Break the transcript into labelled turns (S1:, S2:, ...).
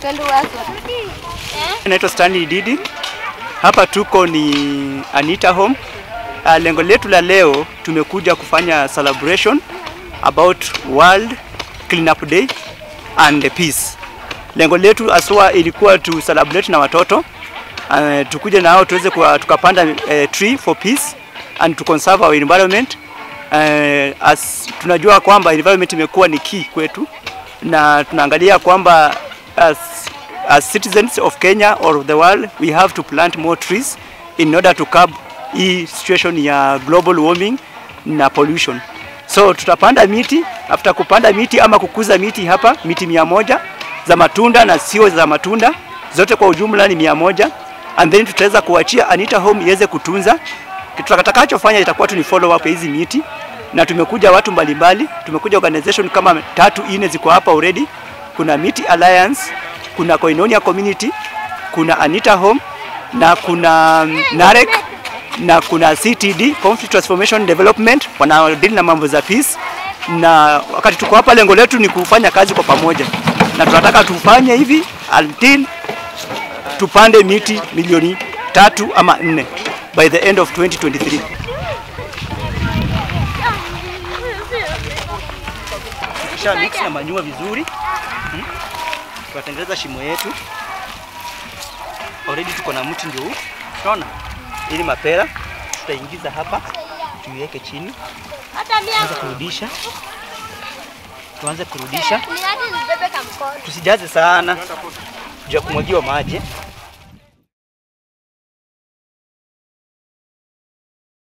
S1: Naitwa Stanley Didi. Hapa tuko ni Anita Home. Uh, lengo letu la leo tumekuja kufanya celebration about World Cleanup Day and Peace. Lengo letu aswa ilikuwa tu celebrate na watoto uh, tukuje nao tuweze kuwa, tukapanda uh, tree for peace and to conserve our environment. Uh, as tunajua kwamba environment imekuwa ni key kwetu na tunaangalia kwamba as, as citizens of Kenya or of the world we have to plant more trees in order to curb hii situation ya global warming na pollution. So tutapanda miti, after kupanda miti ama kukuza miti hapa, miti mia moja za matunda na sio za matunda, zote kwa ujumla ni mia moja and then tutaweza kuachia Anita Home iweze kutunza. Kitu tutakachofanya itakuwa tu ni follow up ya hizi miti, na tumekuja watu mbalimbali, tumekuja organization kama tatu ine ziko hapa already. Kuna Miti Alliance, kuna Koinonia Community, kuna Anita Home na kuna mm, Narek na kuna CTD Conflict Transformation Development wanaodili na mambo za peace, na wakati tuko hapa, lengo letu ni kufanya kazi kwa pamoja, na tunataka tufanye hivi until tupande miti milioni tatu ama nne by the end of 2023. Tukisha mix na manyua vizuri hmm, tunatengeneza shimo yetu. Already tuko na mti ndio huu, unaona, ili mapera tutaingiza hapa, tuiweke chini, tuanze kurudisha, tuanze kurudisha, tusijaze sana juu ya kumwagiwa maji.